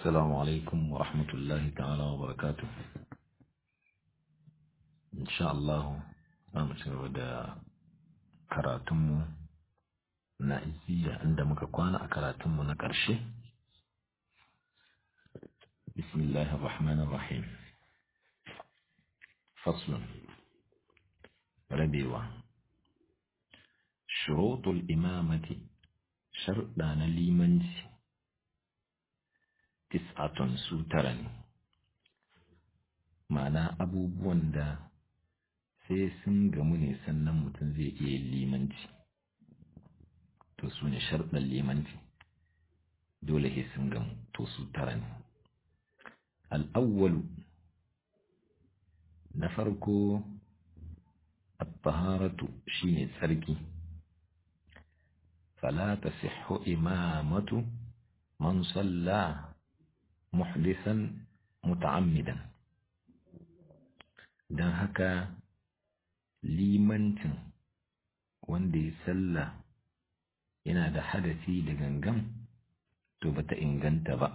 السلام عليكم ورحمة الله تعالى وبركاته إن شاء الله أمسر da karatunmu na iziya inda muka kwana a karatunmu na ƙarshe bismillahir rahmanir rahim faslun rabewa shurutul imamati sharɗa na limanci tis'atun su tara ne ma'ana abubuwan da sai sun gamu ne sannan mutum zai iya limanci to su ne sharɗan limanci dole sai sun gamu to su tara ne al'awwalu na farko الطهارة شيني تسركي فلا تصح إمامة من صلى محدثا متعمدا don haka limancin wanda ya salla yana da hadasi da gangan to bata inganta ba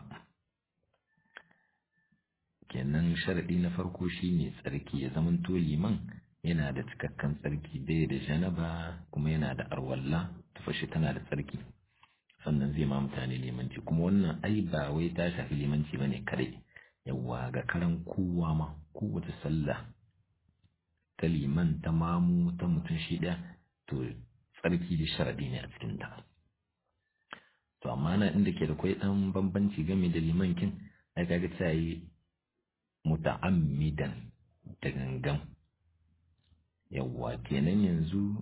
kenan sharaɗi na farko shine tsarki ya zamanto liman yana da cikakken tsarki bai da janaba kuma yana da arwalla tufashi tana da tsarki sannan zai ma mutane limanci kuma wannan ai ba wai ta shafi limanci bane kare yawa ga karan kowa ma kowace sallah ta liman ta mamu ta mutum shi ɗaya to tsarki da sharaɗi ne a cikin ta to amma na inda ke da kwai ɗan bambanci game da limankin ai kaga ta yi muta'ammidan da gangan yawwa kenan yanzu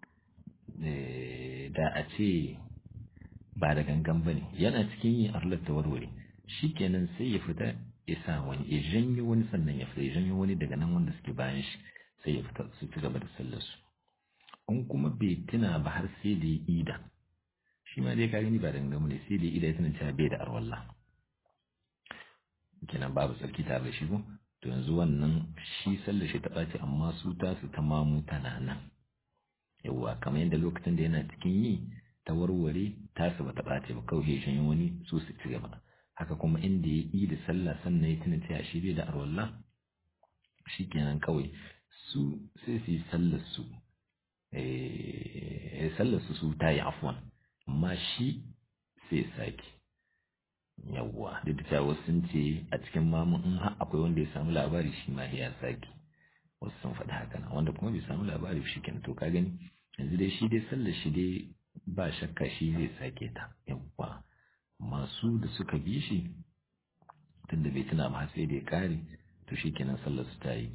da a ce ba da gangan ba ne yana cikin yin arlar ta warware shi kenan sai ya fita ya sa wani ya janyo wani sannan ya fita ya janyo wani daga nan wanda suke bayan shi sai ya fita su ci gaba da sallarsu in kuma bai tuna ba har sai da ya ida shi ma dai ka gani ba da gangan ne sai da ya ida ya tuna cewa bai da arwallah kenan babu sarki tare da shi ko to yanzu wannan shi sallar shi ta ɓaci amma su tasu ta mamu tana nan yawwa kamar yadda lokacin da yana cikin yi ta warware tasu ba ta ɓace ba kawai ya wani su su ci gaba haka kuma inda ya yi da sallah sannan ya tuna cewa shi bai da arwallah shi kenan kawai su sai su yi sallar su sallar su su ta yi afwan amma shi sai sake yawwa duk da cewa sun ce a cikin mamu in har akwai wanda ya samu labari shi ma ya sake wasu sun faɗi haka na wanda kuma bai samu labari shi kenan to ka gani yanzu dai shi dai sallar shi dai ba shakka shi zai sake ta yawwa masu da suka bi shi tunda bai tuna ba sai da ya kare to shi kenan sallar su ta yi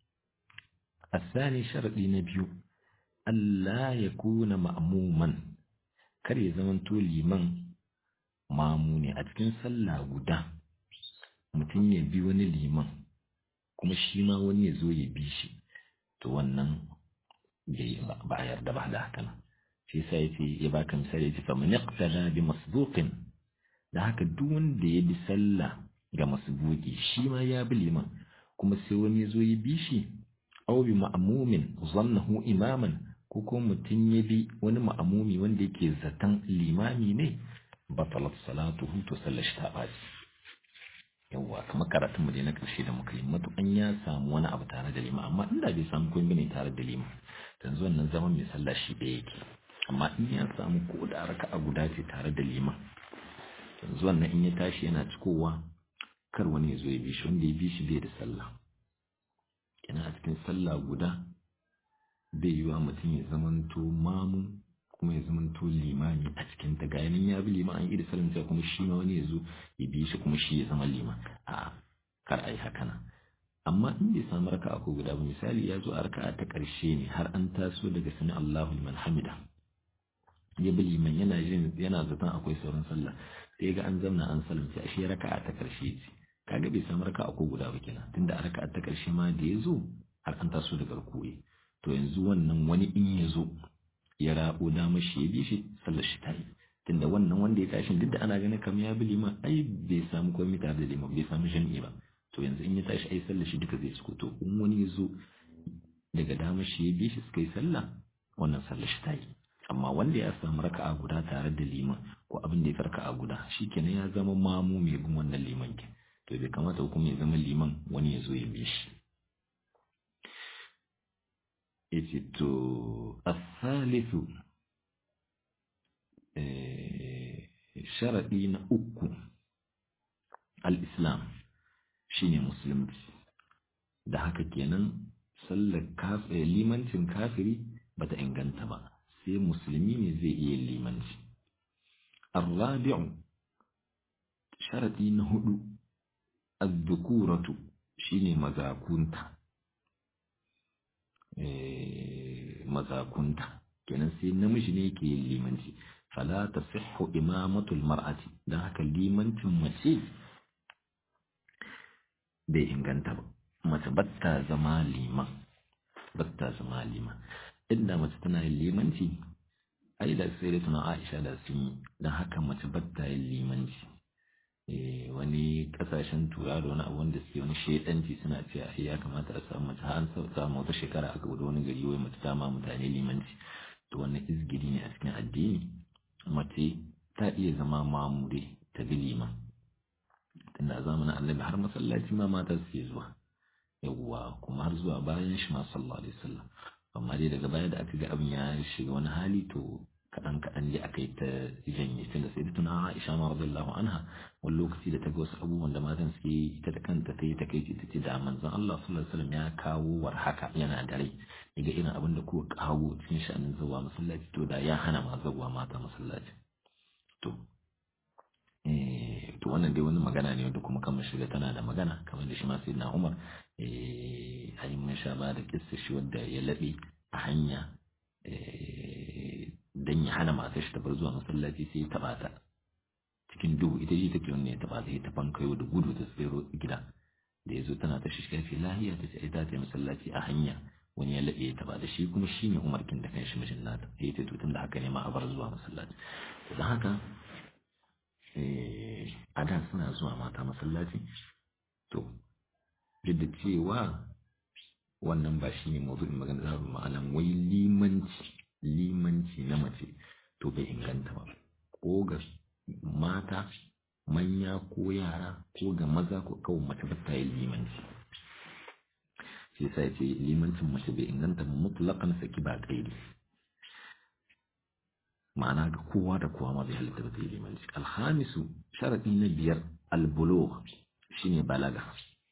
الثاني شرطي نبيو ألا يكون مأموما kar ya zamanto liman mamu ne a cikin sallah guda mutum ya bi wani liman kuma shi ma wani ya zo ya bi shi to wannan ba a yarda ba da haka nan shi yasa yace ya baka misali yace fa man yaqtada bi masbuqin da haka duk wanda ya bi sallah ga masbuqi shi ma ya bi liman kuma sai wani ya zo ya bi shi aw bi ma'mumin zannahu imaman ko ko mutum ya bi wani ma'amumi wanda yake zaton limami ne batalat salatuhu to sallar shi ta baci yawwa kamar karatun mu dai na karshe da muka yi matukan ya samu wani abu tare da lima amma inda bai samu komai ne tare da lima yanzu wannan zaman mai sallah shi da yake amma in ya samu ko da raka'a guda ce tare da lima yanzu wannan in ya tashi yana cikowa kar wani ya zo ya bi shi wanda ya bi shi bai da sallah yana a cikin sallah guda bai yi wa mutum ya zamanto mamu kuma ya zamanto limami a cikin ta gayanin ya bi liman an yi da salin sai kuma shi ma wani ya zo ya bi shi kuma shi ya zama liman a kar a yi haka nan amma in bai samu raka'a ko guda ba misali ya zo a raka'a ta ƙarshe ne har an taso daga sani Allahu liman hamida ya bi liman yana jin yana zaton akwai sauran sallah sai ga an zamna an salamci a shi raka'a ta ƙarshe ce kaga bai samu raka'a ko guda ba kenan tunda a raka'a ta ƙarshe ma da ya zo har an taso daga rukuyi to yanzu wannan wani in ya zo ya rabo dama shi ya bi shi sallar shi ta yi tunda wannan wanda ya tashi duk da ana ganin kamar ya bi liman ai bai samu komai tare da liman bai samu jami'i ba to yanzu in ya tashi ai sallar shi duka zai ciko to in wani ya zo daga dama shi ya bi shi suka yi sallah wannan sallar shi ta yi amma wanda ya samu raka'a guda tare da liman ko abin da ya farka a guda shikenan ya zama mamu mai bin wannan liman ke to bai kamata kuma ya zama liman wani ya zo ya bi shi yace to asalisu sharaɗi na uku al-islam shine musulunci da haka kenan sallar limancin kafiri bata inganta ba sai musulmi ne zai iya limanci arrabi'u sharadi na hudu az-zukuratu shine mazakunta eh mazakunta kenan sai namiji ne ke limanci fala tasihhu imamatu al-mar'ati dan haka limancin mace bai inganta ba mace batta zama liman batta zama liman inda mace tana yin limanci ai da sai da tuna Aisha da sun yi don haka mace batta yin limanci wani kasashen tura da wani abu wanda suke wani shaidanci suna ce a ya kamata a samu mace an samu wata shekara aka gudu wani gari wai mace ta ma mutane limanci to wannan izgiri ne a cikin addini mace ta iya zama mamure ta bi liman tunda a zamanin annabi har masallaci ma mata suke zuwa yawwa kuma har zuwa bayan shi ma sallallahu alaihi wasallam amma dai daga baya da aka ga abin ya shiga wani hali to kaɗan kaɗan dai aka yi ta janye tunda sai da tuna Aisha ma radiyallahu anha wani lokaci da ta ga wasu abubuwan da matan suke yi ita da kanta ta yi ta kai ta ce da manzon Allah sallallahu alaihi wasallam ya kawo war haka yana da rai daga irin abin da kuka kawo cikin sha'anin zuwa masallaci to da ya hana ma zuwa mata masallaci to to wannan dai wani magana ne wanda kuma kan shiga tana da magana kamar da shi ma sai na Umar eh ayi mun sha ba da kissa shi wanda ya labe a hanya dan ya hana matar shi ta bar zuwa masallaci sai ya taba ta cikin duhu ita ce take wannan ya taba ta ta fankayo da gudu ta tsero gida da yazo tana ta shi kafi lahiya ta ce ta ta masallaci a hanya wani ya labe ya taba da shi kuma shine Umar kin da kanshi mijin nata sai ta tutun da haka ne ma a bar zuwa masallaci dan haka a da suna zuwa mata masallaci to duk da cewa wannan ba shi ne mazuin magana da ma'anan wai limanci limanci na mace to bai inganta ba ko ga mata manya ko yara ko ga maza ko kawai mace ba ta yi limanci shi sai ce limancin mace bai inganta ba mutlaqan saki ba kaidi ma'ana ga kowa da kowa ma bai halitta ba ta yi limanci alhamisu sharadi na biyar albulugh shine balaga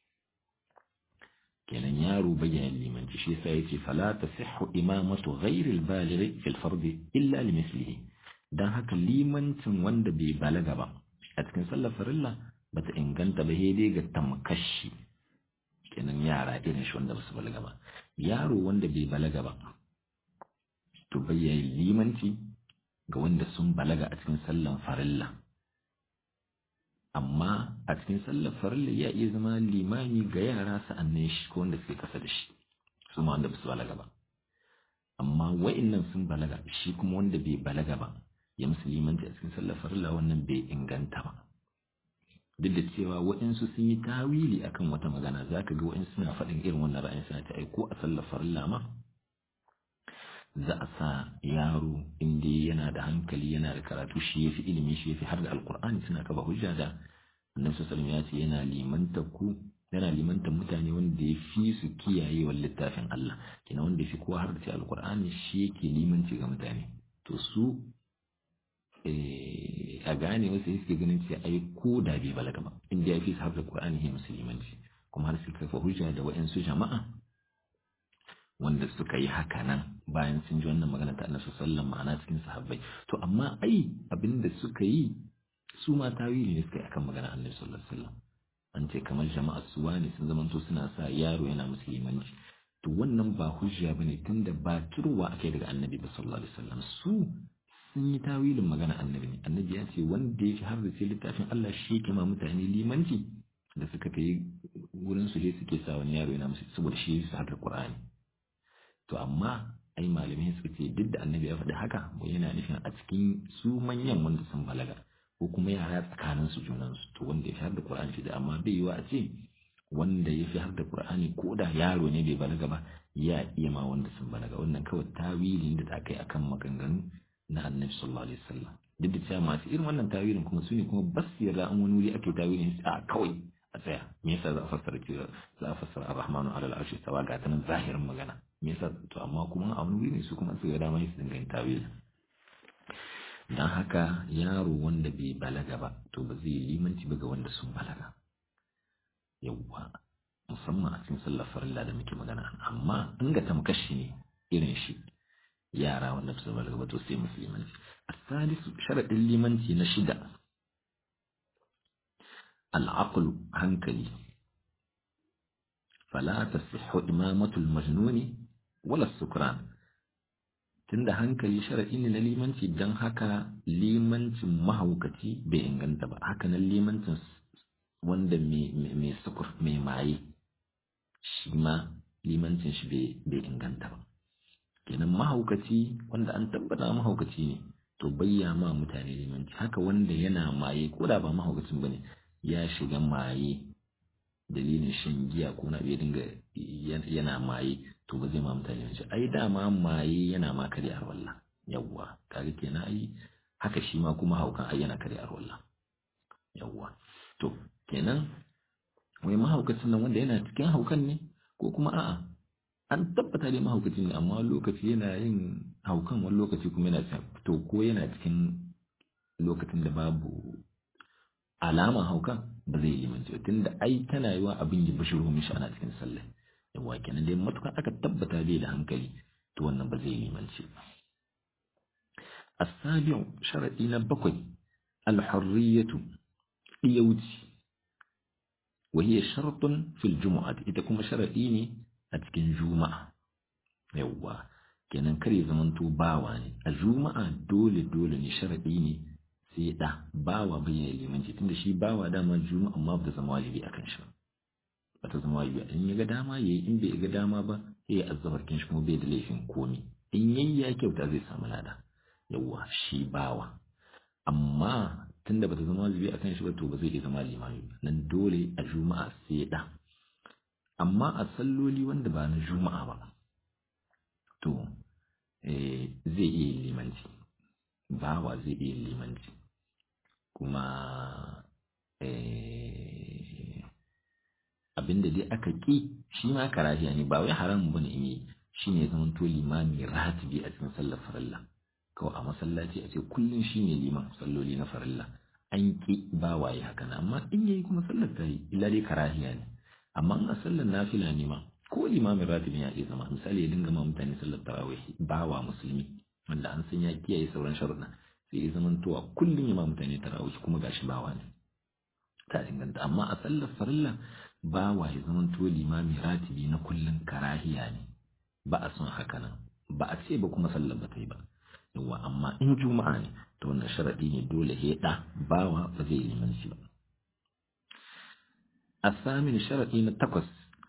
kenan yaro bayyana limanci shi yasa yace fala tasihhu imamatu ghairi albaligh fil fard illa limithlihi dan haka limancin wanda bai balaga ba a cikin sallar farilla bata inganta ba dai ga tamkashi kenan yara irin shi wanda basu balaga ba yaro wanda bai balaga ba to bayyana limanci ga wanda sun balaga a cikin sallan farilla amma a cikin sallar farilla ya iya zama limami ga yara sa'annan shi ko wanda suke kasa da shi su ma wanda ba su balaga ba amma wa'annan sun balaga shi kuma wanda bai balaga ba ya musu limanci a cikin sallar farilla wannan bai inganta ba duk da cewa wa'insu sun yi tawili akan wata magana za ka ga wa'insu suna faɗin irin wannan ra'ayin suna ta aiko a sallar farilla ma za a sa yaro inda yana da hankali yana da karatu shi yafi ilimi shi yafi har da alkur'ani suna kaba hujja da annabi sallallahu ya ce yana limanta ku yana limanta mutane wanda ya fi su kiyaye wa littafin Allah kina wanda ya fi kowa har da alkur'ani shi yake limanci ga mutane to su a gane wasu suke ganin ce ai ko da bai balaga ba inda ya fi su har da alkur'ani ya musulmanci kuma har suka kafa hujja da wa'ansu jama'a wanda suka yi haka nan bayan sun ji wannan magana ta annabi sallallahu ma'ana cikin sahabbai to amma ai abinda suka yi su ma tawili ne suka yi akan magana annabi sallallahu alaihi wasallam an ce kamar jama'a su wani sun zamanto suna sa yaro yana musulmanci to wannan ba hujja bane tunda ba turwa akai daga annabi ba sallallahu alaihi wasallam su sun yi tawilin magana annabi ne annabi ya ce wanda ya fi har da littafin Allah shi yake ma mutane limanci da suka kai wurin su dai suke sa wani yaro yana musu saboda shi su har da Qur'ani to amma ai malamai suka ce duk da annabi ya faɗi haka mu yana nufin a cikin su manyan wanda sun balaga ko kuma yara tsakanin su junan su to wanda ya fi har da Qur'ani shi da amma bai yiwa a ce wanda ya fi har da Qur'ani ko da yaro ne bai balaga ba ya iya ma wanda sun balaga wannan kawai tawilin da ta kai akan maganganu na annabi sallallahu alaihi wasallam duk da cewa masu irin wannan tawilin kuma su ne kuma bas yarda an wani wuri ake tawilin a kawai a tsaya me yasa za a fassara cewa za a fassara ar-rahmanu ala al-arshi tawa ga tanan zahirin magana me yasa to amma kuma a wani wuri ne su kuma su ga dama su dinga yin tawil dan haka yaro wanda bai balaga ba to ba zai limanci ba ga wanda sun balaga yawwa musamman a cikin sallar farilla da muke magana amma in ga tamkashi ne irin shi yara wanda su balaga ba to sai musulmanci asalisu sharadin limanci na shida al'aqlu hankali fala tasihhu imamatul majnuni wala sukran tunda hankali sharadi ne na limanci dan haka limancin mahaukaci bai inganta ba haka nan limancin wanda mai sukur mai maye shi ma limancin shi bai inganta ba kenan mahaukaci wanda an tabbata mahaukaci ne to bayya ma mutane limanci haka wanda yana maye ko da ba mahaukacin bane ya shiga maye dalilin shan giya ko na bai dinga yana maye to ba zai ma mutane limanci ai dama maye yana ma kare arwalla yawwa kaga kenan ai haka shi ma kuma haukan ai yana kare arwalla yawwa to kenan wai mahaukacin nan wanda yana cikin haukan ne ko kuma a'a an tabbata dai mahaukacin ne amma lokaci yana yin haukan wani lokaci kuma yana cikin to ko yana cikin lokacin da babu alama haukan ba zai yi limanci tunda ai tana yiwa abin ya bashiro mishi ana cikin sallah yawa kenan dai matukan aka tabbata dai da hankali to wannan ba zai yi limanci ba السابع شرطي نبقي الحرية يوتي وهي شرط في الجمعة إذا كما شرطيني أتكن جمعة يوا kenan kar ya zamanto bawa ne a juma'a dole dole ne sharaɗi ne sai da bawa bayyana limanci tunda shi bawa dama juma'a amma ba ta zama wajibi akan shi ba ta zama wajibi in ya ga dama yayi in bai ga dama ba sai ya azzabar kin shi kuma bai da laifin komi in yayi ya kyauta zai samu lada yawa shi bawa amma tunda bata zama wajibi akan shi ba to ba zai iya zama limami ba nan dole a juma'a sai da amma a salloli wanda ba na juma'a ba to zai iya limanci bawa zai iya limanci kuma abinda dai aka ƙi shi ma karahiya ne ba wai haramun bane in yi shine zaman to limami ratibi a cikin sallar farilla kawai a masallaci a ce kullum shi ne liman salloli na farilla an ƙi ba waye haka na amma in yayi kuma sallar ta yi illa dai karahiya ne amma in a sallar nafila ne ma ko limamin ratibin ya iya zama misali ya dinga ma mutane sallar tarawih ba wa musulmi wanda an san ya kiyaye sauran sharuɗa sai ya zama towa kullum ya ma mutane tarawih kuma gashi bawa ne ta inganta amma a sallar farilla ba wa ya zama to limami ratibi na kullum karahiya ne ba a son haka nan ba a ce ba kuma sallar ba ta yi ba yawa amma in juma'a ne to wannan sharadi ne dole ya da bawa ba zai liman shi ba asamin sharadi na takwas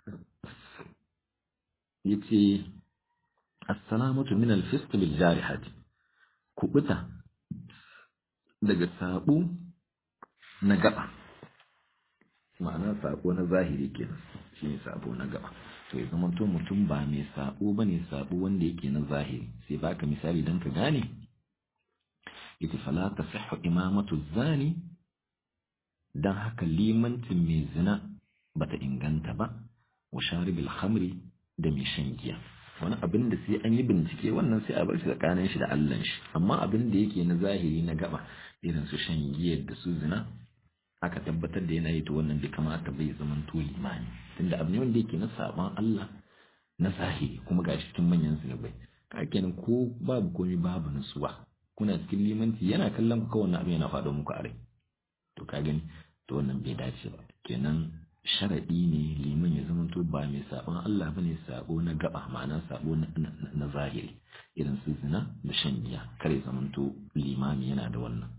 yace assalamatu min al-fisq bil jarihati kubuta daga sabo na gaba ma'ana sabo na zahiri kenan shine sabo na gaba to ya zama to mutum ba mai sabo ba ne sabo wanda yake na zahiri sai baka misali don ka gane ita fala ta sahhu imamatu zani dan haka limancin mai zina bata inganta ba wa sharibil khamri da mai shan giya wani abin da sai an yi bincike wannan sai a bar shi tsakanin shi da Allah shi amma abin da yake na zahiri na gaba irin su shan giyar da su zina aka tabbatar da yana yi to wannan bai kamata bai zaman to limani tunda abu ne wanda yake na saban Allah na zahiri kuma ga cikin manyan zunubai ka kenan ko babu komai babu nutsuwa kuna cikin limanci yana kallon ku kawai abu yana faɗo muku a rai to ka gani to wannan bai dace ba kenan sharadi ne liman ya zama to ba mai saban Allah bane sabo na gaba ma'ana sabo na zahiri irin su zina da shan giya kare zaman to limami yana da wannan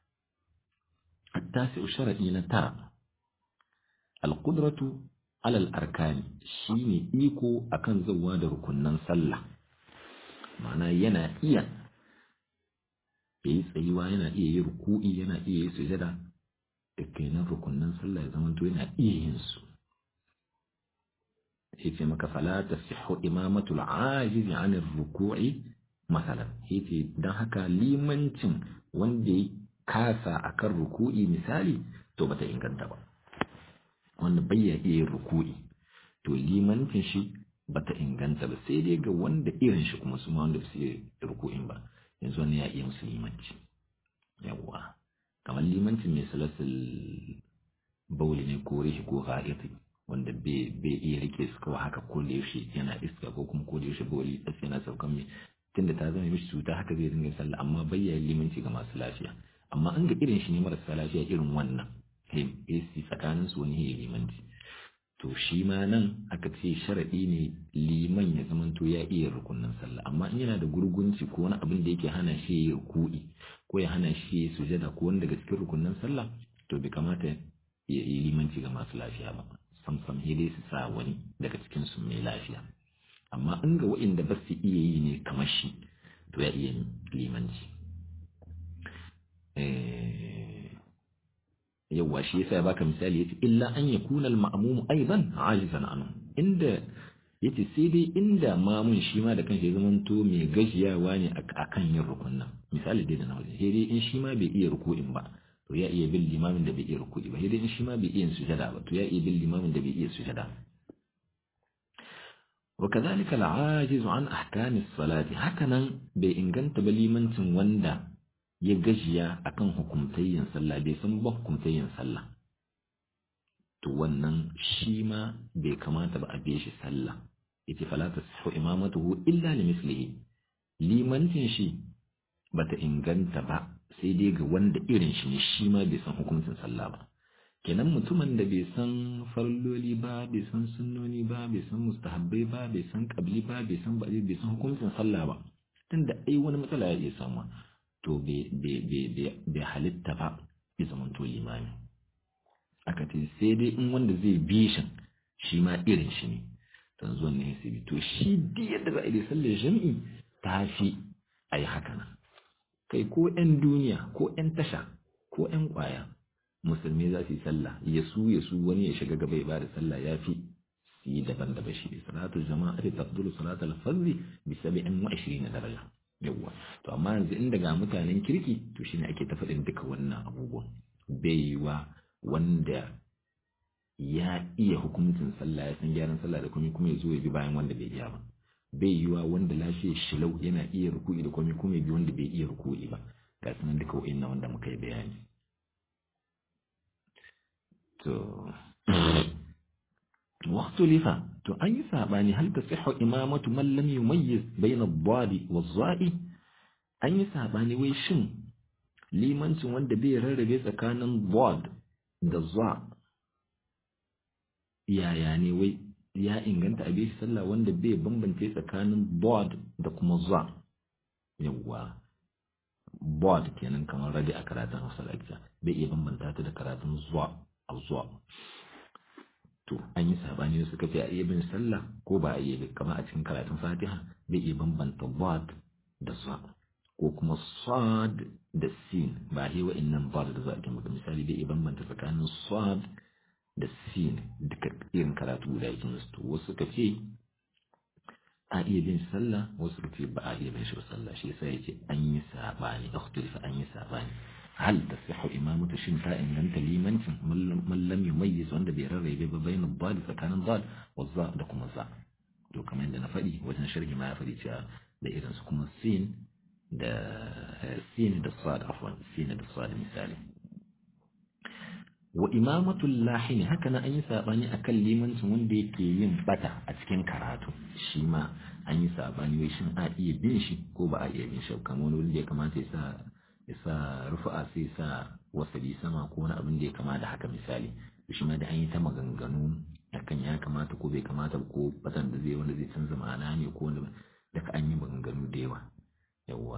التاسع شرعي نترى القدرة على الأركان شيني إيكو أكن زواد ركنن صلى معنى ينا إيا yayi tsayuwa yana iya yi ruku'i yana iya yi sujada da kenan rukunnan sallah ya zamanto yana iya yin su yace maka fala tasihhu imamatul ajiz an ruku'i masalan yace dan haka limancin wanda ya kasa akan ruku'i misali to bata inganta ba wanda bai ya iya ruku'i to limancin shi bata inganta ba sai dai ga wanda irin shi kuma su ma wanda su yi ruku'in ba yanzu wani ya iya musu limanci yawwa kamar limancin mai salasul bauli ne ko rishi ko ga'iti wanda bai iya rike su kawai haka ko da yaushe yana iska ko kuma ko da yaushe bauli tsaki yana saukan mai tunda ta zama mishi cuta haka zai dinga sallah amma bai ya limanci ga masu lafiya amma an ga irin shi ne marasa lafiya irin wannan AC tsakanin su wani ya limanci to shi ma nan aka ce sharaɗi ne liman ya zamanto ya iya rukunin sallah amma in yana da gurgunci ko wani abin da yake hana shi ya ruku'i ko ya hana shi ya sujada ko wani daga cikin rukunin sallah to bai kamata ya yi limanci ga masu lafiya ba sam sam sai dai su sa wani daga cikin su mai lafiya amma in ga waɗanda ba su iya yi ne kamar shi to ya iya limanci yawwa shi yasa ya baka misali yace illa an yakuna al-ma'mum aidan ajizan anhu inda yace sai dai inda mamun shi ma da kanshi ya zamanto mai gajiyawa ne akan yin rukunnan misali dai da na wajen sai dai in shi ma bai iya ruku'in ba to ya iya bin limamin da bai iya ruku'i ba sai dai in shi ma bai iya sujada ba to ya iya bin limamin da bai iya sujada وكذلك العاجز عن أحكام الصلاة هكذا بإنجنت بليمنت وندا ya gajiya akan hukumtayyin sallah bai san ba hukumtayyin sallah to wannan shi ma bai kamata ba a biye shi sallah yace fala tashu imamatuhu illa li mislihi limancin shi bata inganta ba sai dai ga wanda irin shi ne shi ma bai san hukuncin sallah ba kenan mutumin da bai san farloli ba bai san sunnoni ba bai san mustahabbai ba bai san qabli ba bai san bai san hukuncin sallah ba tunda ai wani matsala ya iya samu to bai halitta ba ya zamanto limami aka ce sai dai in wanda zai bi shi shi ma irin shi ne don zuwan ne sai to shi duk yadda za a yi sallar jami'i ta fi a yi haka nan kai ko 'yan duniya ko 'yan tasha ko 'yan kwaya musulmi za su yi sallah ya su ya su wani ya shiga gaba ya ba da sallah ya fi su yi daban-daban shi salatu jama'a ta tafdulu salatul fardhi bi 27 daraja yawwa to amma yanzu inda ga mutanen kirki to shine ake ta faɗin duka wannan abubuwan bai yiwa wanda ya iya hukuncin sallah ya san gyaran sallah da kuma kuma ya zo ya bi bayan wanda bai iya ba bai yiwa wanda lafiyar shilau yana iya ruku'i da kuma kuma ya bi wanda bai iya ruku'i ba ga sanan duka wa'annan wanda muka yi bayani to واختلف to an yi sabani hal tasihhu imamatu man lam yumayyiz bayna ad-dadi waz-za'i an yi sabani wai shin limancin wanda bai rarrabe tsakanin dad da za yaya ne wai ya inganta abin shi sallah wanda bai bambance tsakanin dad da kuma za yawwa bod kenan kamar radi a karatun hausa da bai iya bambanta ta da karatun zuwa a zuwa to an yi sabani suka ce a iya bin sallah ko ba a iya bin kamar a cikin karatun fatiha bai iya bambanta bad da sa ko kuma sad da sin ba a wa innan bad da za a kima misali bai iya bambanta tsakanin sad da sin duka irin karatu guda yake musu to wasu suka ce a iya bin sallah wasu suka ce ba a iya bin shi sallah shi yasa yace an yi sabani ikhtilafa an yi sabani هل تصح إمامة شنفاء إن أنت لي منت من لم يميز وأنت بيرري بين الضال فكان الضال والظاء لكم الظاء to kamar yadda na faɗi wajen sharhi ma ya faɗi cewa da irin su kuma sin da sin da sad afwan sin da sad misali wa imamatul lahin haka na an yi sabani akan limancin wanda yake yin bata a cikin karatu shi ma an yi sabani wai shin a iya bin shi ko ba a iya bin shi kamar wani wanda ya kamata ya sa ya sa rufa'a sai sa wasali sama ko wani abin da ya kama da haka misali shi ma da an yi ta maganganu akan ya kamata ko bai kamata ko batan da zai wanda zai canza ma'ana ne ko wanda daga an yi maganganu da yawa yawa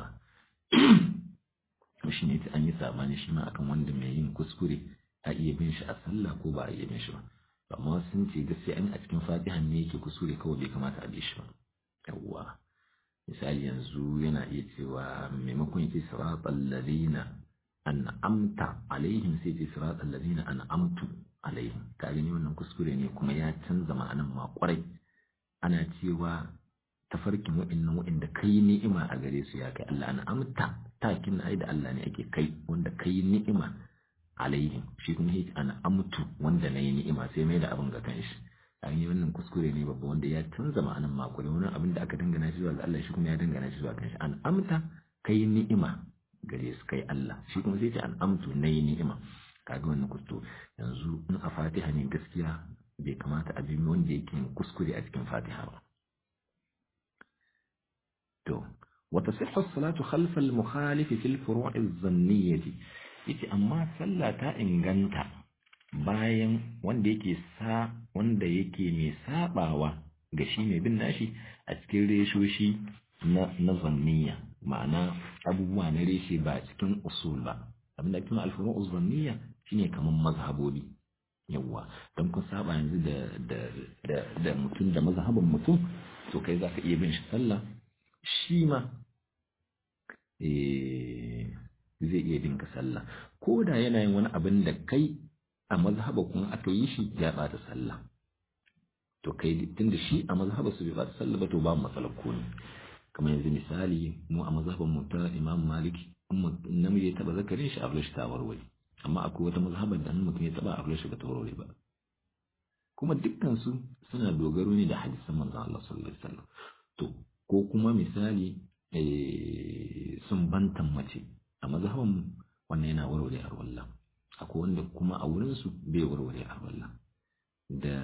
shi ne an yi sabani shi ma akan wanda mai yin kuskure a iya bin shi a sallah ko ba a iya bin shi ba amma sun ce gaskiya an a cikin fatihan ne yake kuskure kawai bai kamata a bi shi ba yawa misali yanzu yana iya cewa maimakon yace siratal ladina an'amta alaihim sai ce siratal ladina an'amtu alaihim ka gani wannan kuskure ne kuma ya canza ma'anan ma kwarai ana cewa tafarkin wa'annan wa'anda kai ni'ima a gare su ya kai Allah na amta takin ai da Allah ne ake kai wanda kai ni'ima alaihim shi kuma yake ana amtu wanda nayi ni'ima sai mai da abin ga kanshi an yi wannan kuskure ne babba wanda ya canza ma'anan makure wani abin da aka dangana shi zuwa ga Allah shi kuma ya dangana shi zuwa kanshi an amta kai ni'ima gare su kai Allah shi kuma sai ce an amtu nayi ni'ima kaga wannan kusto yanzu in a Fatiha ne gaskiya bai kamata a bi wanda yake kuskure a cikin Fatiha ba to وتصح الصلاة خلف المخالف في الفروع الظنية yace amma sallah ta inganta bayan wanda yake sa wanda yake mai sabawa ga shi mai bin nashi a cikin reshoshi na na zanniya ma'ana abubuwa na reshe ba cikin usul ba abinda ake alfuru zanniya shine kaman mazhabobi yawwa don kun saba yanzu da da da da mutum da mazhabin mutum to kai zaka iya bin shi sallah shi ma zai iya dinka sallah ko da yana yin wani abin da kai a mazhaba kuma aka yi shi ya bata sallah to kai tunda shi a mazhaba su bai bata sallah ba to ba matsalar ko ne kamar yanzu misali mu a mazhaban mu ta Imam Malik in namiji ya taba zakarin shi abin shi ta warware amma akwai wata mazhaban da mutum ya taba abin shi ba ta warware ba kuma dukkan su suna dogaro ne da hadisan manzon Allah sallallahu alaihi wasallam to ko kuma misali sun bantan mace a mazhaban wannan yana warware a wallah akwai wanda kuma a wurinsu bai warware a wallah da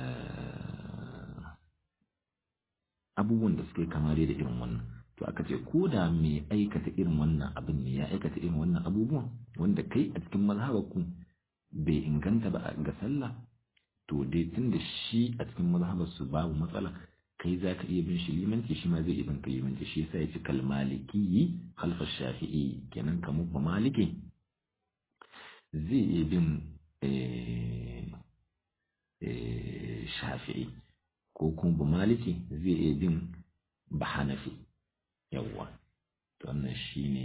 abubuwan da suke kama da irin wannan to aka ce ko da mai aikata irin wannan abin ne ya aikata irin wannan abubuwan wanda kai a cikin mazhabaku bai inganta ba ga sallah to dai tun da shi a cikin mazhabarsu babu matsala kai za ka iya bin shi limanci shi ma zai iya bin ka limanci shi yasa ya ci kalmaliki halfa shafi'i kenan kamar ba maliki zai iya bin shafi'i ko kuma ba maliki zai iya bin ba hanafi yawwa wannan shi ne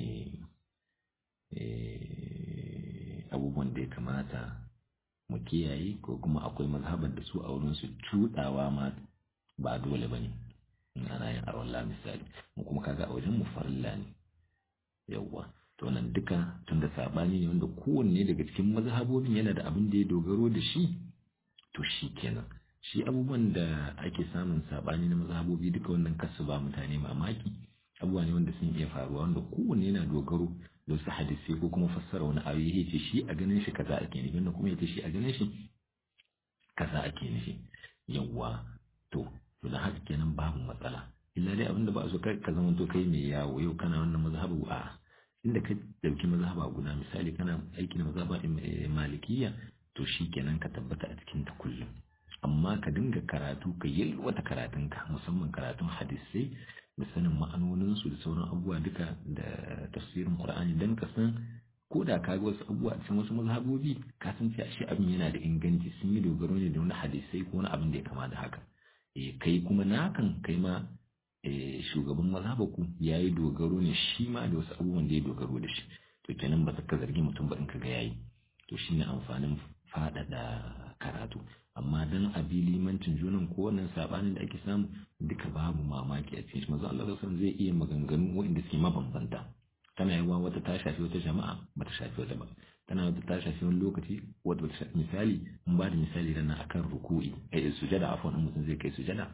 abubuwan da ya kamata mu kiyaye ko kuma akwai mazhabar da su a wurin su cuɗawa ma ba dole ba ne in ana yin arwallah misali mu kuma kaga a wajen mu farilla ne yawwa to nan duka tun da sabani ne wanda kowanne daga cikin mazhabobin yana da abin da ya dogaro da shi to shi kenan shi abubuwan da ake samun sabani na mazhabobi duka wannan kasu ba mutane mamaki abubuwa ne wanda sun iya faruwa wanda kowanne yana dogaro da wasu hadisai ko kuma fassara wani ayoyi ya ce shi a ganin shi kaza ake nufi wanda kuma ya ce shi a ganin shi kaza ake nufi yawwa to to da haka kenan babu matsala illa dai abinda ba a so ka zama to kai mai yawo yau kana wannan mazhabu a inda ka dauki mazhaba guda misali kana aiki na mazhaba malikiya to shi kenan ka tabbata a cikin ta kullum amma ka dinga karatu ka yalwata karatunka musamman karatun hadisai da sanin ma'anoninsu da sauran abubuwa duka da tafsirin qur'ani dan ka san ko da ka ga wasu abubuwa a cikin wasu mazhabobi ka san cewa shi abin yana da inganci sun yi dogaro ne da wani hadisai ko wani abin da ya kama da haka kai kuma nakan kai ma shugaban mazhabaku ya yi dogaro ne shi ma da wasu abubuwan da ya dogaro da shi to kenan ba ka zargi mutum ba in ka ga yayi to shine amfanin faɗaɗa karatu amma dan abi limancin junan ko wannan sabanin da ake samu duka babu mamaki a cikin shi manzo Allah sallallahu zai iya maganganu waɗanda suke mabambanta tana yawa wata ta shafi wata jama'a bata shafi wata ba tana wata ta shafi wani lokaci wata bata shafi misali in ba da misali rana akan ruku'i eh sujada afwan in mutum zai kai sujada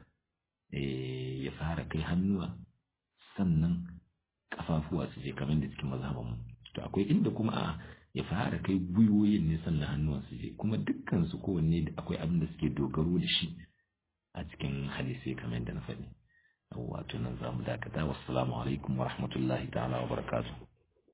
eh ya fara kai hannuwa sannan kafafuwa su je kamar da cikin mazhaban mu to akwai inda kuma a ya fara kai gwiwoyin ne sannan hannuwan su je kuma dukkan su kowanne da akwai abin da suke dogaro da shi a cikin hadisi kamar yadda na faɗi wato nan za mu dakata wassalamu alaikum wa rahmatullahi ta'ala wa barakatuh